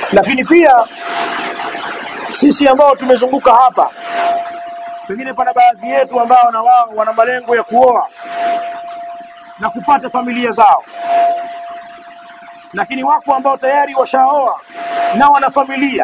lakini pia sisi ambao tumezunguka hapa pengine pana baadhi yetu ambao na wao wana malengo ya kuoa na kupata familia zao lakini wako ambao tayari washaoa na wana familia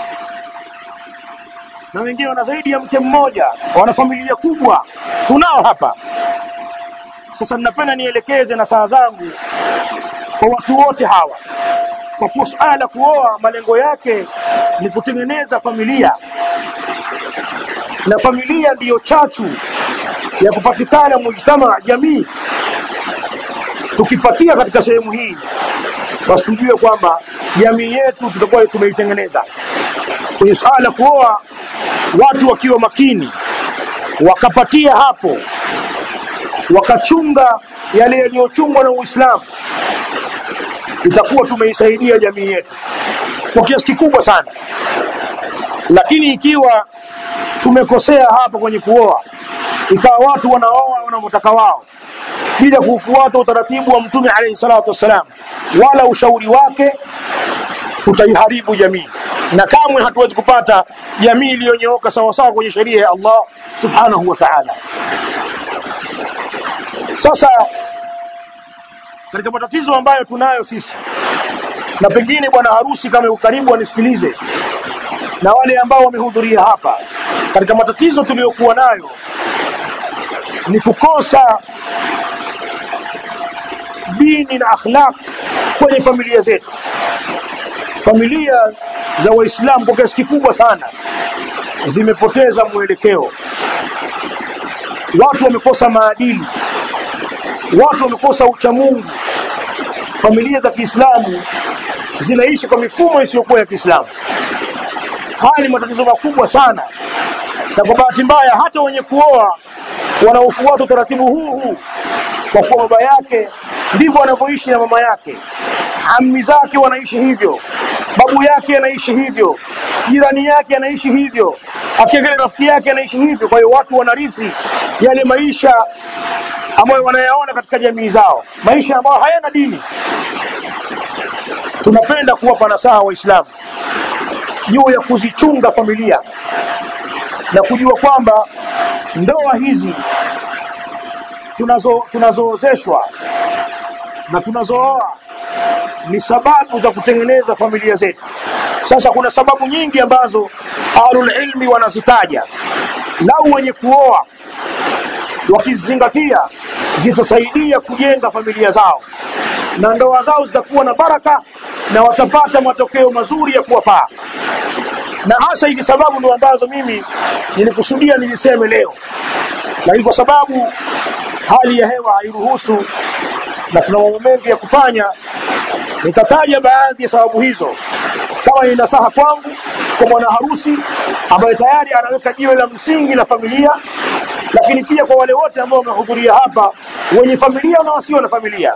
na wengine wana zaidi ya mke mmoja wana familia kubwa tunao hapa sasa ninapenda nielekeze na saa zangu kwa watu wote hawa kwa kuwa suala la kuoa malengo yake ni kutengeneza familia na familia ndiyo chachu ya kupatikana mujtama jamii tukipatia katika sehemu hii basi tujue kwamba jamii yetu tutakuwa tumeitengeneza kwenye suala la kuoa watu wakiwa makini wakapatia hapo wakachunga yale yaliyochungwa na Uislamu itakuwa tumeisaidia jamii yetu kwa kiasi kikubwa sana lakini ikiwa tumekosea hapa kwenye kuoa ikawa watu wanaoa wanavyotaka wao bila kufuata utaratibu wa mtume alayhi salatu wassalam wala ushauri wake tutaiharibu jamii na kamwe hatuwezi kupata jamii iliyonyooka sawasawa kwenye sheria ya Allah subhanahu wa ta'ala sasa katika matatizo ambayo tunayo sisi na pengine bwana harusi kama yuko karibu anisikilize na wale ambao wamehudhuria hapa katika matatizo tuliyokuwa nayo ni kukosa dini na akhlaq kwenye familia zetu familia za waislamu kwa kiasi kikubwa sana zimepoteza mwelekeo watu wamekosa maadili watu wamekosa uchamungu familia za Kiislamu zinaishi kwa mifumo isiyokuwa ya Kiislamu haya ni matatizo makubwa sana na kwa bahati mbaya hata wenye kuoa wanaofuata utaratibu huu huu kwa kuwa baba yake ndivyo anavyoishi na mama yake ammi zake wanaishi hivyo babu yake anaishi hivyo jirani yake anaishi hivyo akiangalia rafiki yake anaishi hivyo kwa hiyo watu wanarithi yale maisha ambayo wanayaona katika jamii zao maisha ambayo hayana dini tunapenda kuwapa nasaha waislamu juu ya kuzichunga familia na kujua kwamba ndoa hizi tunazo tunazoozeshwa na tunazooa ni sababu za kutengeneza familia zetu sasa kuna sababu nyingi ambazo ahlul ilmi wanazitaja lau wenye kuoa wakizingatia zitasaidia kujenga familia zao na ndoa zao zitakuwa na baraka na watapata matokeo mazuri ya kuwafaa na hasa hizi sababu ndio ambazo mimi nilikusudia niziseme leo lakini kwa sababu hali ya hewa hairuhusu na tuna mambo mengi ya kufanya nitataja baadhi ya sababu hizo kama ni nasaha kwangu kwa mwana harusi ambaye tayari anaweka jiwe la msingi la familia lakini pia kwa wale wote ambao wamehudhuria hapa wenye familia na wasio na familia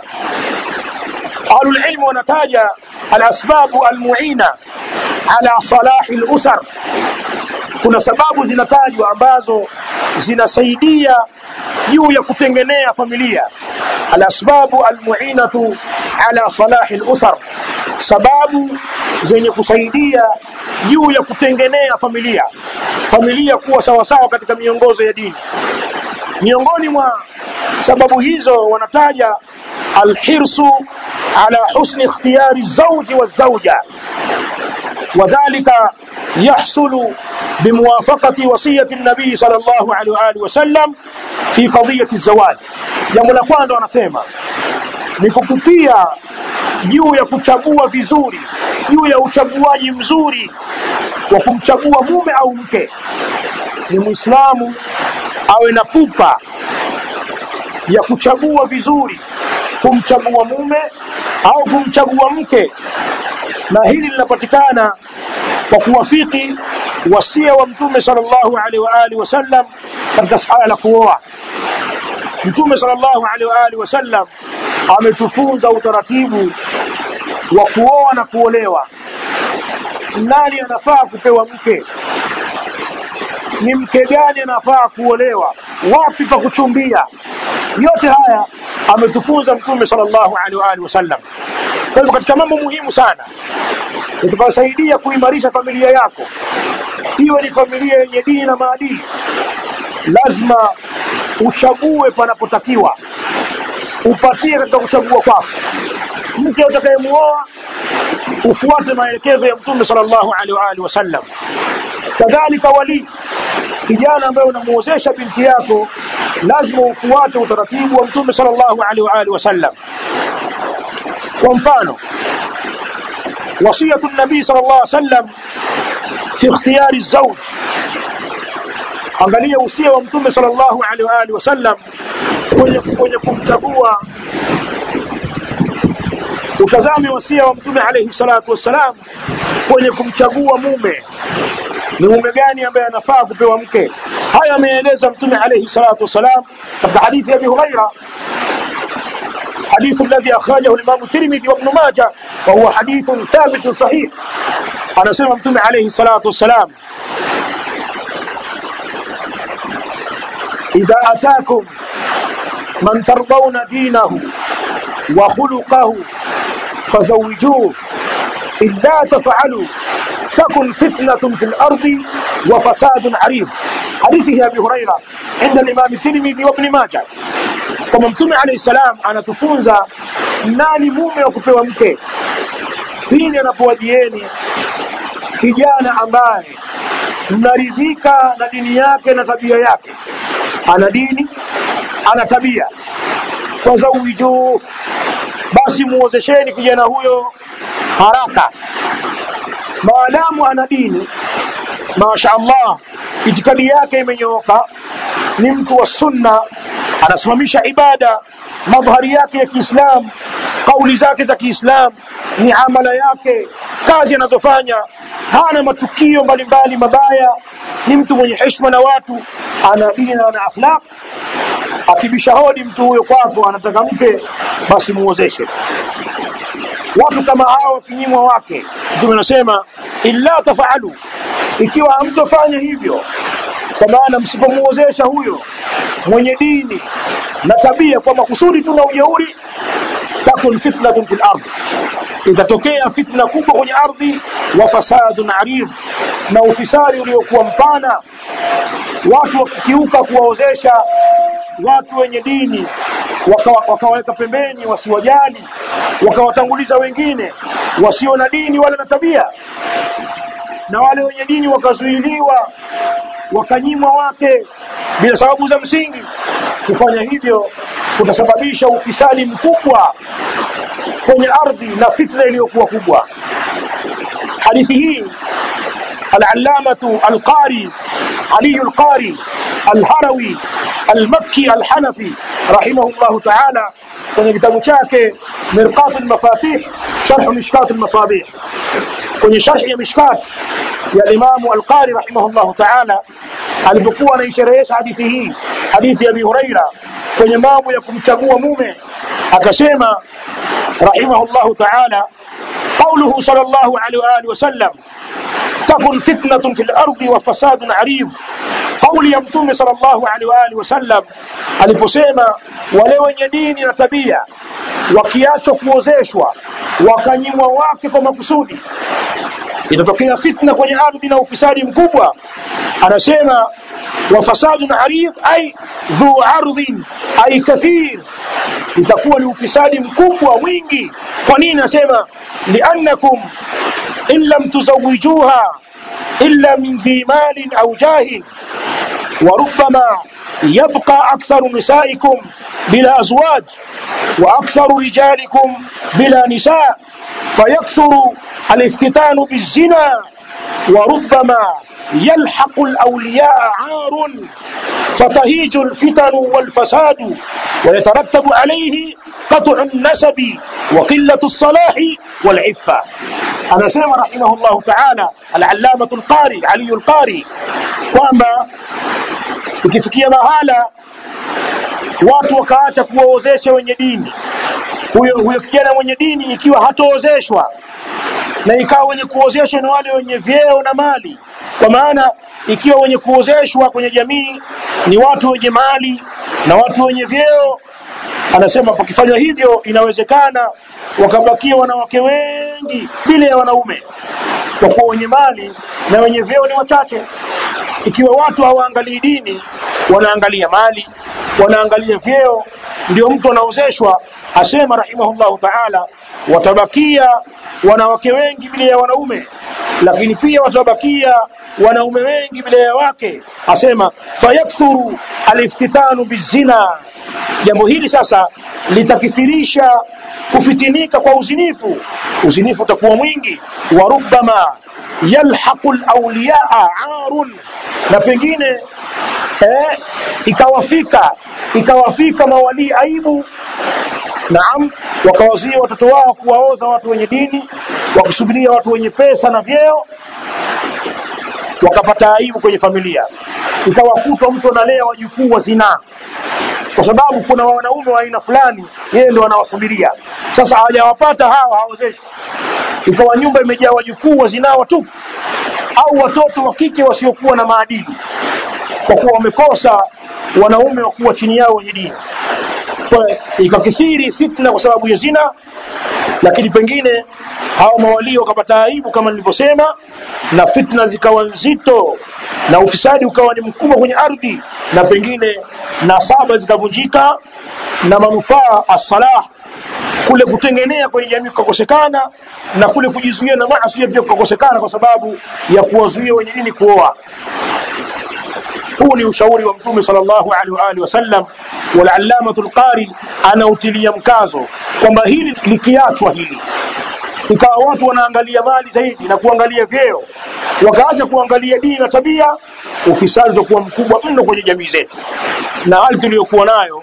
ahlul ilmu wanataja alasbabu almuina ala salahi lusar kuna sababu zinatajwa ambazo zinasaidia juu ya kutengenea familia alasbabu almuinatu ala salahi lusar sababu zenye kusaidia juu ya kutengenea familia familia kuwa sawasawa katika miongozo ya dini miongoni mwa sababu hizo wanataja alhirsu ala husni ikhtiyari zawji wa zawja وذلك يحصل بموافقة وصية النبي صلى الله عليه وآله وسلم في قضية الزواج jambo la kwanza wanasema ni kukupia juu ya kuchagua vizuri juu ya uchaguaji mzuri wa kumchagua mume au mke ni muislamu awe na pupa ya kuchagua vizuri kumchagua mume au kumchagua mke na hili linapatikana kwa kuwafiki wasia wa mtume sallallahu alaihi wa alihi wasallam katika suala la kuoa mtume sallallahu alaihi wa alihi wasallam ametufunza utaratibu wa kuoa na kuolewa nani anafaa kupewa mke ni mke gani anafaa kuolewa wapi pa kuchumbia yote haya ametufunza mtume sallallahu alaihi wa alihi wasallam kwa hivyo katika mambo muhimu sana itakayosaidia kuimarisha familia yako, iwe ni familia yenye dini na maadili, lazima uchague panapotakiwa, upatie katika kuchagua kwako. Mke utakayemuoa ufuate maelekezo ya Mtume sallallahu alaihi wa alihi wasallam. Kadhalika walii, kijana ambaye unamuozesha binti yako, lazima ufuate utaratibu wa Mtume sallallahu alaihi wa alihi wasallam. Kwa mfano, wasiyatu nabii sallallahu alaihi wasallam fi ikhtiyari zawj, angalia usia wa Mtume sallallahu alaihi wa alihi wasallam kwenye kwenye kumchagua utazame wasia wa mtume alayhi salatu wassalam kwenye kumchagua mume ni mume gani ambaye anafaa kupewa mke haya ameeleza mtume alayhi salatu wassalam katika hadithi ya abi huraira حديث الذي أخرجه الإمام الترمذي وابن ماجه وهو حديث ثابت صحيح أنا سمع متوم عليه الصلاة والسلام إذا أتاكم من ترضون دينه وخلقه فزوجوه إلا تفعلوا تكن فتنة في الأرض وفساد عريض حديثه أبي هريرة عند الإمام الترمذي وابن ماجه kwamba mtume alayhi salam anatufunza nani mume wa kupewa mke pindi anapowajieni kijana ambaye mnaridhika na dini yake na tabia yake ana dini ana tabia fazawijuu basi muozesheni kijana huyo haraka maadamu ana dini masha allah itikadi yake imenyooka ni mtu wa sunna anasimamisha ibada madhari yake ya kiislam kauli zake za kiislam ni amala yake kazi anazofanya hana matukio mbalimbali mabaya ni mtu mwenye heshima na watu ana dini na ana akhlaq akibisha hodi mtu huyo kwako anataka mke basi muozeshe watu kama hao wakinyimwa wake mtume anasema illa tafaalu ikiwa hamtofanya hivyo kwa maana msipomuozesha huyo mwenye dini na tabia kwa makusudi tu na ujeuri takun fitnatun fil ardh itatokea fitna kubwa kwenye ardhi wa fasadun arid na ufisadi uliokuwa mpana watu wakikiuka kuwaozesha watu wenye dini wakawaweka waka pembeni wasiwajali wakawatanguliza wengine wasio na dini wala na tabia na wale wenye dini wakazuiliwa wakanyimwa wake bila sababu za msingi kufanya hivyo kutasababisha ufisadi mkubwa kwenye ardhi na fitna iliyokuwa kubwa hadithi hii العلامة القاري علي القاري الهروي المكي الحنفي رحمه الله تعالى kwenye kitabu chake mirqat almafatih sharh mishkat almasabih kwenye sharh ya mishkat ya Imam al-Qari rahimahullah ta'ala alipokuwa anaisherehesha hadithi hii hadithi ya Abi Huraira kwenye mambo ya kumchagua mume akasema rahimahullah ta'ala قوله صلى الله عليه وآله وسلم تكن فتنة في الأرض وفساد عريض قول ya mtume sallallahu alaihi wa alihi wasallam aliposema wale wenye dini na tabia wakiachwa kuozeshwa wakanyimwa wake kwa makusudi itatokea fitna kwenye ardhi na ufisadi mkubwa anasema wa fasadun arid ay dhu ardhin ay kathir itakuwa ni ufisadi mkubwa mwingi kwa nini nasema liannakum in lam tuzawijuha illa min dhi malin au jahin وربما يبقى أكثر نسائكم بلا أزواج وأكثر رجالكم بلا نساء فيكثر الافتتان بالزنا وربما يلحق الأولياء عار فتهيج الفتن والفساد ويترتب عليه قطع النسب وقلة الصلاح والعفة أنا سيما رحمه الله تعالى العلامة القاري علي القاري kwamba ukifikia mahala watu wakaacha kuwaozesha wenye dini huyo huyo kijana mwenye dini ikiwa hatoozeshwa na ikawa wenye kuozeshwa ni wale wenye vyeo na mali kwa maana ikiwa wenye kuozeshwa kwenye jamii ni watu wenye mali na watu wenye vyeo anasema pakifanywa hivyo inawezekana wakabakia wanawake wengi bila ya wanaume kwa kuwa wenye mali na wenye vyeo ni wachache ikiwa watu hawaangalii dini wanaangalia mali wanaangalia vyeo ndio mtu anaozeshwa asema rahimahullahu taala watabakia wanawake wengi bila ya wanaume lakini pia watabakia wanaume wengi bila ya wake asema fayakthuru aliftitanu bizina jambo hili sasa litakithirisha kufitinika kwa uzinifu uzinifu utakuwa mwingi wa rubbama yalhaqu lawliyaa arun na pengine eh, ikawafika ikawafika mawalii aibu naam wakawazia watoto wao kuwaoza watu wenye dini wakisubiria watu wenye pesa na vyeo wakapata aibu kwenye familia ikawakutwa mtu analea wajukuu wa zinaa kwa sababu kuna wanaume wa aina fulani yeye ndo anawasubiria sasa hawajawapata hawa haozeshi ikawa nyumba imejaa wajukuu wa zinaa watupu au watoto wa kike wasiokuwa na maadili kwa kuwa wamekosa wanaume wa kuwa chini yao wenye dini kwa ikakithiri fitna kwa sababu ya zina lakini pengine hao mawalii wakapata aibu kama nilivyosema na fitna zikawa nzito na ufisadi ukawa ni mkubwa kwenye ardhi na pengine nasaba zikavunjika na manufaa assalah kule kutengenea kwenye jamii kukakosekana na kule kujizuia na maasi pia kukakosekana kwa sababu ya kuwazuia wenye dini kuoa huu ni ushauri wa mtume sallallahu alaihi wa alihi wasallam walallamatu lqari anautilia mkazo kwamba hili likiachwa hili ikawa watu wanaangalia mali zaidi na kuangalia vyeo wakaacha kuangalia dini na tabia ufisadi utakuwa mkubwa mno kwenye jamii zetu na hali tuliyokuwa nayo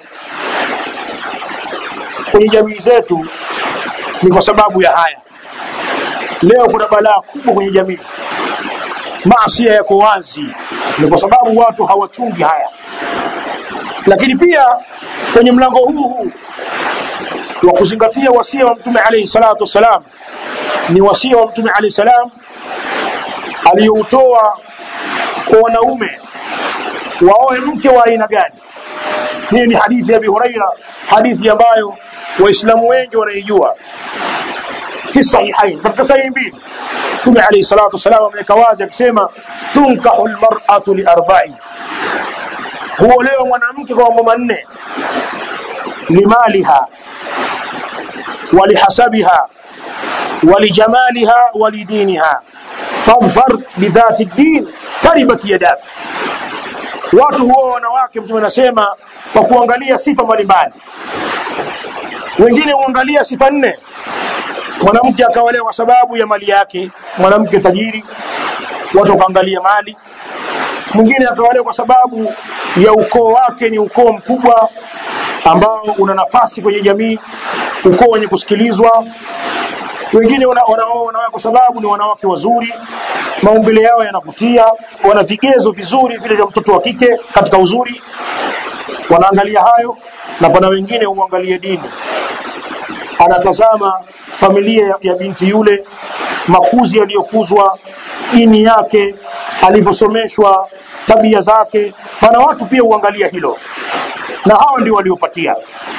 kwenye jamii zetu ni kwa sababu ya haya leo kuna balaa kubwa kwenye jamii maasia yako wazi ni kwa sababu watu hawachungi haya lakini pia kwenye mlango huu huu wa kuzingatia wasia wa mtume alayhi salatu wassalam ni wasia wa mtume alayhi salam aliyoutoa kwa wanaume waoe mke wa aina gani hii ni hadithi ya Abi Huraira hadithi ambayo waislamu wengi wanaijua fi sahihain katika sahihi mbili mtume alayhi salatu wassalam ameweka wazi akisema tunkahu lmar'atu liarba'i huolewa mwanamke kwa mambo manne limaliha ولحسبها ولجمالها ولدينها فاظفر بذات الدين تربت يداك watu huwa wanawake mtume anasema kwa kuangalia sifa mbalimbali wengine huangalia sifa nne mwanamke akaolewa kwa sababu ya mali yake mwanamke tajiri watu wakaangalia mali mwingine akaolewa kwa sababu ya ukoo wake ni ukoo mkubwa ambao una nafasi kwenye jamii ukoo wenye kusikilizwa wengine wanaoa wanawake kwa sababu ni wanawake wazuri maumbile yao yanavutia wana vigezo vizuri vile vya mtoto wa kike katika uzuri wanaangalia hayo na pana wengine huangalia dini anatazama familia ya, ya binti yule makuzi yaliyokuzwa dini yake alivyosomeshwa tabia zake pana watu pia huangalia hilo na hawa ndio waliopatia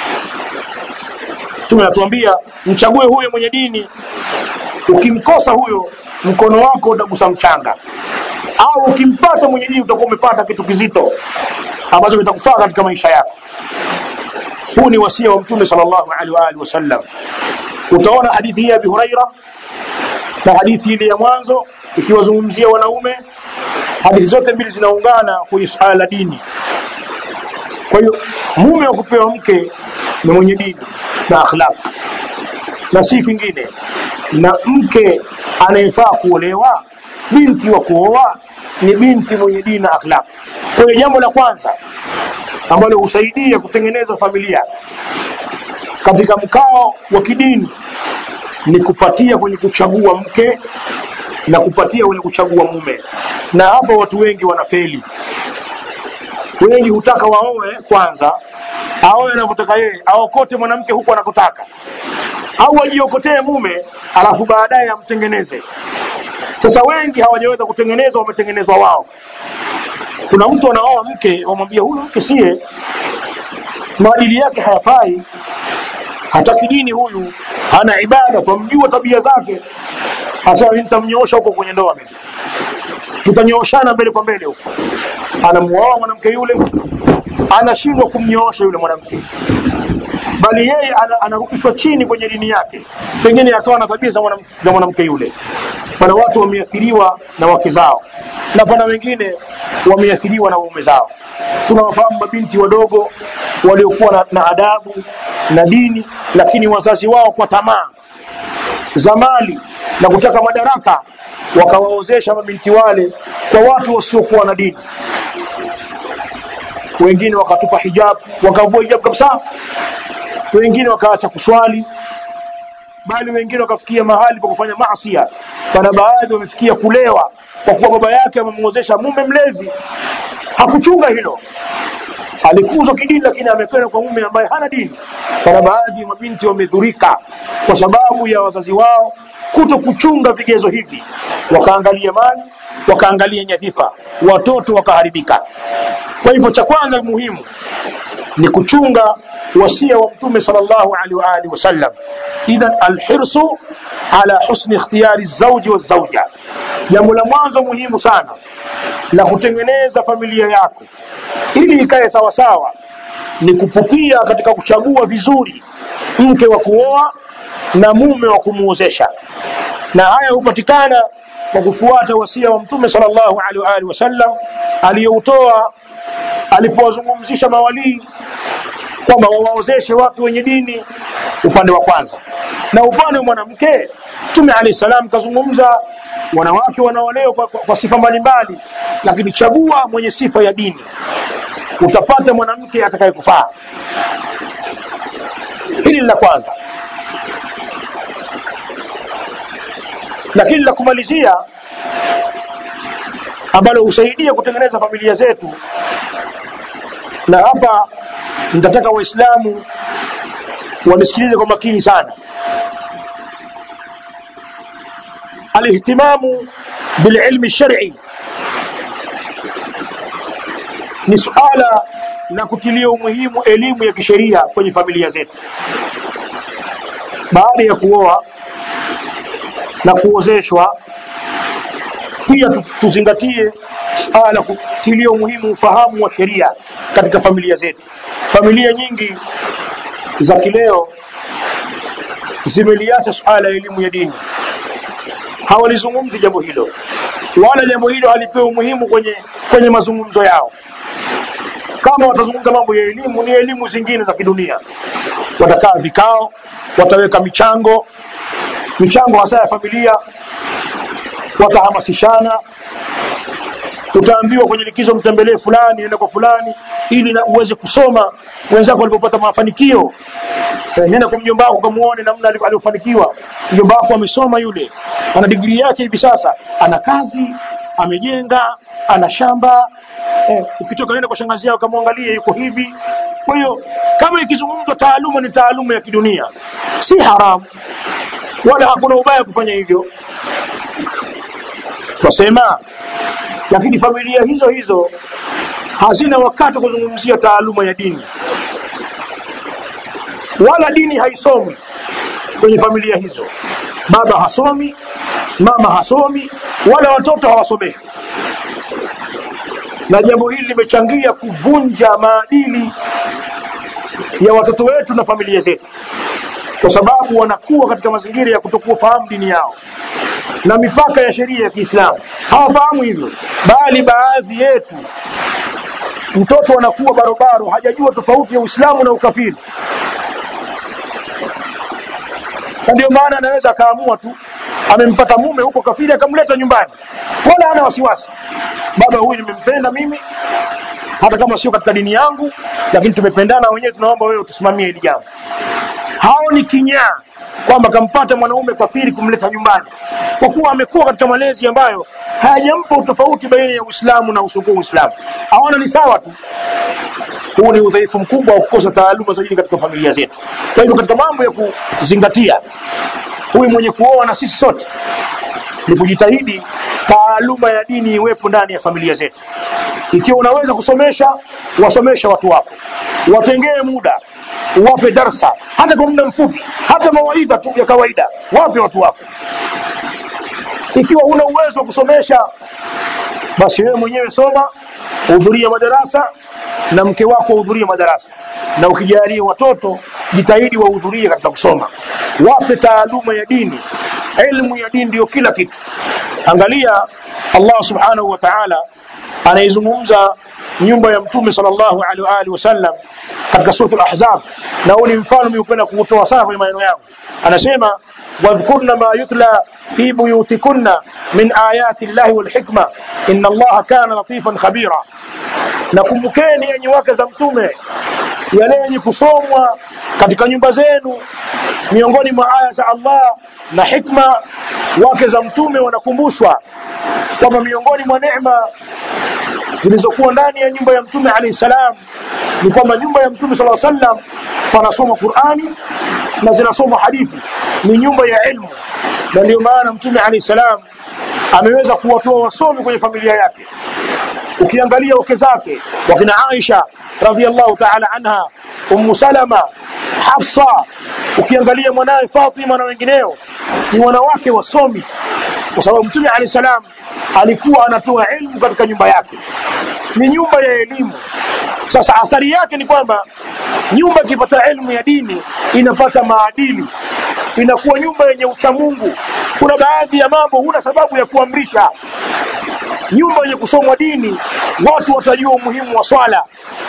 Mtume anatuambia mchague huyo mwenye dini, ukimkosa huyo mkono wako utagusa mchanga, au ukimpata mwenye dini utakuwa umepata kitu kizito ambacho kitakufaa katika maisha yako. Huu ni wasia wa Mtume sallallahu alaihi wa alihi wasallam. Utaona hadithi hii ya Abi Huraira na hadithi ile ya mwanzo ikiwazungumzia wanaume. Hadithi zote mbili zinaungana kwenye suala la dini. Kwa hiyo mume wa kupewa mke ni mwenye dini na akhlaq na si kingine na mke anayefaa kuolewa binti wa kuoa ni binti mwenye dini na akhlaq kwa hiyo jambo la kwanza ambalo husaidia kutengeneza familia katika mkao wa kidini ni kupatia kwenye kuchagua mke na kupatia kwenye kuchagua mume na hapo watu wengi wanafeli wengi hutaka waoe kwanza aoe anavyotaka yeye aokote mwanamke huku anakotaka au ajiokotee mume alafu baadaye amtengeneze sasa wengi hawajaweza kutengenezwa wametengenezwa wao kuna mtu anaoa mke wamwambia huyu mke sie maadili yake hayafai hataki dini huyu hana ibada twamjua tabia zake hasa nitamnyoosha huko kwenye ndoa mimi tutanyooshana mbele kwa mbele huko anamuoa mwanamke yule anashindwa kumnyoosha yule mwanamke bali yeye ana- anarudishwa chini kwenye dini yake pengine akawa na tabia za mwanam- za mwanamke yule pana watu wameathiriwa na wake zao na pana wengine wameathiriwa na waume zao tunawafahamu mabinti wadogo waliokuwa na, na adabu na dini lakini wazazi wao kwa tamaa za mali na kutaka madaraka wakawaozesha mabinti wale kwa watu wasiokuwa na dini wengine wakatupa hijab wakavua hijab kabisa wengine wakaacha kuswali bali wengine wakafikia mahali pa kufanya maasia pana baadhi wamefikia kulewa kwa kuwa baba yake amemwozesha mume mlevi hakuchunga hilo alikuzwa kidini lakini amekwenda kwa mume ambaye hana dini pana baadhi ya mabinti wamedhurika kwa sababu ya wazazi wao kuto kuchunga vigezo hivi wakaangalia mali wakaangalia nyadhifa watoto wakaharibika kwa hivyo cha kwanza muhimu ni kuchunga wasia wa mtume sallallahu alaihi wa alihi wasallam idhan alhirsu ala husni ikhtiyari zauji wa zauja jambo la mwanzo muhimu sana la kutengeneza familia yako ili ikae sawa sawa ni kupukia katika kuchagua vizuri mke wa kuoa na mume wa kumuozesha na haya hupatikana kwa kufuata wasia wa mtume sallallahu alaihi wa alihi wasallam aliyoutoa alipowazungumzisha mawalii kwamba wawaozeshe watu wenye dini upande wa kwanza na upande wa mwanamke mtume alayhi salam kazungumza wanawake wanaolewa kwa, kwa, kwa sifa mbalimbali lakini chagua mwenye sifa ya dini utapata mwanamke atakayekufaa hili ni la kwanza lakini la kumalizia ambalo husaidia kutengeneza familia zetu na hapa nitataka waislamu wanisikilize kwa makini sana alihtimamu bililmi shari ni suala la kutilia umuhimu elimu ya kisheria kwenye familia zetu baada ya kuoa na kuozeshwa pia tu- tuzingatie suala la kutilia umuhimu ufahamu wa sheria katika familia zetu familia nyingi za kileo zimeliacha suala la elimu ya dini hawalizungumzi jambo hilo wala jambo hilo halipewi umuhimu kwenye kwenye mazungumzo yao kama watazungumza mambo ya elimu ni elimu zingine za kidunia watakaa vikao wataweka michango michango hasa ya familia watahamasishana utaambiwa kwenye likizo mtembelee fulani nenda kwa fulani ili na uweze kusoma wenzako walipopata mafanikio Eh, nenda kwa mjomba wako kamuone namna alivyo- alivyofanikiwa mjomba wako amesoma yule ana digrii yake hivi sasa ana kazi amejenga ana shamba eh, ukitoka nenda kwa shangazi yako kamwangalie yuko hivi kwa hiyo kama ikizungumzwa taaluma ni taaluma ya kidunia si haramu wala hakuna ubaya kufanya hivyo twasema lakini familia hizo hizo hazina wakati wa kuzungumzia taaluma ya dini wala dini haisomwi kwenye familia hizo baba hasomi mama hasomi wala watoto hawasomeshwi na jambo hili limechangia kuvunja maadili ya watoto wetu na familia zetu kwa sababu wanakuwa katika mazingira ya kutokufahamu dini yao na mipaka ya sheria ya Kiislamu hawafahamu hivyo, bali baadhi yetu mtoto anakuwa barobaro, hajajua tofauti ya Uislamu na ukafiri, na ndio maana anaweza akaamua tu amempata mume huko kafiri akamleta nyumbani, wala hana wasiwasi, baba huyu nimempenda mimi hata kama sio katika dini yangu, lakini tumependana wenyewe, tunaomba wewe utusimamie hili jambo. Hao ni kinyaa kwamba kampata mwanaume kafiri kumleta nyumbani, kwa kuwa amekuwa katika malezi ambayo hayajampa utofauti baina ya Uislamu na usiokuwa Uislamu, aona ni sawa tu. Huu ni udhaifu mkubwa wa kukosa taaluma za dini katika familia zetu. Kwa hivyo katika mambo ya kuzingatia, huyu mwenye kuoa na sisi sote ni kujitahidi taaluma ya dini iwepo ndani ya familia zetu. Ikiwa unaweza kusomesha, wasomesha watu wako, watengee muda, wape darsa, hata kwa muda mfupi, hata mawaidha tu ya kawaida, wape watu wako. Ikiwa una uwezo wa kusomesha, basi wewe mwenyewe soma, hudhuria madarasa na mke wako wahudhurie madarasa, na ukijalia watoto jitahidi wahudhurie katika kusoma, wape taaluma ya dini. Elimu ya dini ndio kila kitu. Angalia Allah subhanahu wa ta'ala anaizungumza nyumba ya Mtume sallallahu alaihi wa alihi wasallam katika suratul Ahzab, na huu ni mfano mimi hupenda kuutoa sana kwenye maneno yangu. Anasema wadhkurna ma yutla fi buyutikunna min ayati llahi wal hikma inna Allaha kana latifan khabira, na kumbukeni yenye wake za Mtume yale yenye kusomwa katika nyumba zenu miongoni mwa aya za Allah na hikma. Wake za Mtume wanakumbushwa kwamba miongoni mwa neema zilizokuwa ndani ya nyumba ya Mtume alayhi salam ni kwamba nyumba ya Mtume sallallahu alaihi wasallam panasoma Qur'ani na zinasoma hadithi, ni nyumba ya ilmu, na ndio maana Mtume alayhi salam ameweza kuwatoa wasomi kwenye familia yake. Ukiangalia wake zake wakina Aisha radhiallahu ta'ala anha, Ummu Salama, Hafsa, ukiangalia mwanawe Fatima na wengineo, ni wanawake wasomi, kwa sababu Mtume alayhi salam alikuwa anatoa ilmu katika nyumba yake, ni nyumba ya elimu. Sasa athari yake ni kwamba nyumba ikipata elimu ya dini inapata maadili, inakuwa nyumba yenye uchamungu. Kuna baadhi ya mambo huna sababu ya kuamrisha. Nyumba yenye kusomwa dini, watu watajua umuhimu wa swala.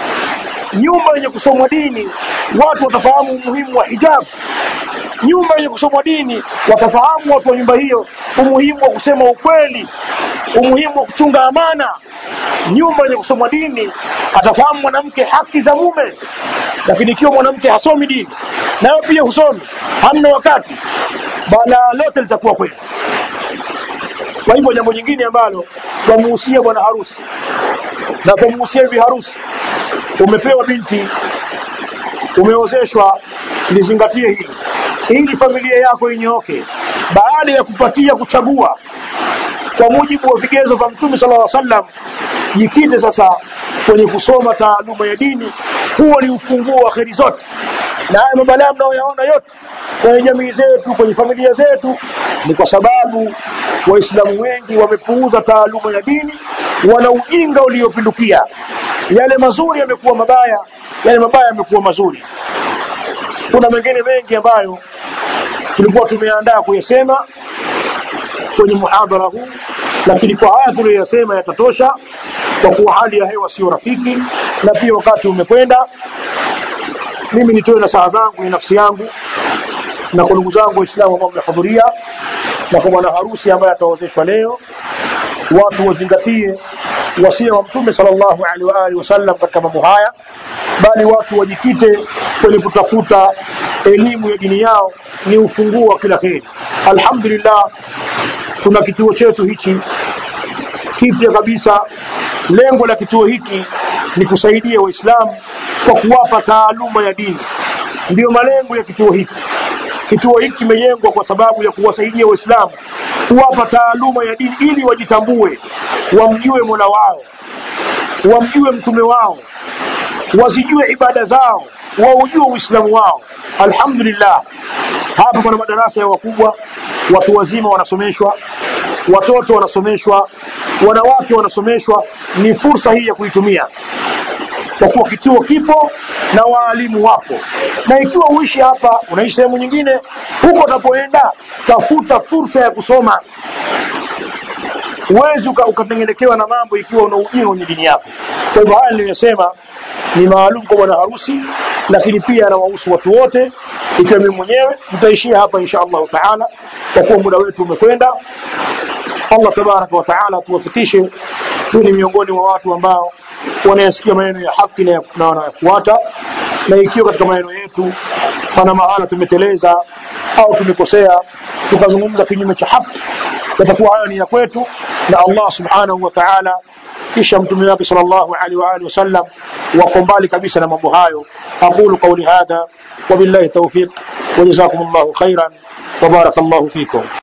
Nyumba yenye kusomwa dini, watu watafahamu umuhimu wa hijabu. Nyumba yenye kusomwa dini, watafahamu watu wa nyumba hiyo umuhimu wa kusema ukweli, umuhimu wa kuchunga amana. Nyumba yenye kusomwa dini, atafahamu mwanamke haki za mume. Lakini ikiwa mwanamke hasomi dini, nayo pia husomi, hamna wakati, balaa lote litakuwa kweli. Kwa hivyo jambo jingine ambalo twamuhusia bwana harusi na twamuhusia bibi harusi, umepewa binti, umeozeshwa, lizingatie hili ili familia yako inyooke. Baada ya kupatia kuchagua kwa mujibu wa vigezo vya Mtume sallallahu alaihi wasallam, jikite sasa kwenye kusoma taaluma ya dini. Huo ni ufunguo wa kheri zote, na haya mabalaa mnayoyaona yote kwenye jamii zetu, kwenye familia zetu, ni kwa sababu Waislamu wengi wamepuuza taaluma ya dini, wana ujinga uliopindukia. Yale mazuri yamekuwa mabaya, yale mabaya yamekuwa mazuri. Kuna mengine mengi ambayo tulikuwa tumeandaa kuyasema kwenye muhadhara huu, lakini kwa haya tuliyoyasema yatatosha, kwa kuwa hali ya hewa sio rafiki na pia wakati umekwenda. Mimi nitoe nasaha zangu ni nafsi yangu na kwa ndugu zangu Waislamu ambao mmehudhuria na kwa bwana harusi ambaye ataozeshwa leo, watu wazingatie wasia wa Mtume sallallahu alaihi wa alihi wasallam katika mambo haya, bali watu wajikite kwenye kutafuta elimu ya dini yao, ni ufunguo wa kila kheri. Alhamdulillah, tuna kituo chetu hichi kipya kabisa. Lengo la kituo hiki ni kusaidia Waislamu kwa kuwapa taaluma ya dini, ndiyo malengo ya kituo hiki. Kituo hiki kimejengwa kwa sababu ya kuwasaidia Waislamu kuwapa taaluma ya dini ili wajitambue, wamjue Mola wao, wamjue mtume wao, wazijue ibada zao, waujue Uislamu wao. Alhamdulillah, hapa kuna madarasa ya wakubwa, watu wazima wanasomeshwa, watoto wanasomeshwa, wanawake wanasomeshwa. Ni fursa hii ya kuitumia kwa kuwa kituo kipo na waalimu wapo, na ikiwa uishi hapa, unaishi sehemu nyingine, huko utapoenda, tafuta fursa ya kusoma. Huwezi ukatengenekewa na mambo ikiwa una ujinga kwenye dini yako. Kwa hivyo haya niliyosema ni maalum kwa bwana harusi, lakini pia anawahusu watu wote, ikiwa mimi mwenyewe. Mtaishia hapa insha Allahu taala, kwa kuwa muda wetu umekwenda. Allah tabaraka wa taala tuwafikishe tu ni miongoni mwa watu ambao wanayasikia maneno ya haki na wanayafuata, na ikiwa katika maneno yetu pana mahala tumeteleza au tumekosea tukazungumza kinyume cha haki, yatakuwa hayo ni ya kwetu na Allah subhanahu wa ta'ala, kisha mtume wake sallallahu alaihi wa alihi wasallam wako mbali kabisa na mambo hayo. aqulu qawli hadha wa billahi tawfiq wa jazakumullahu khairan wa barakallahu fikum.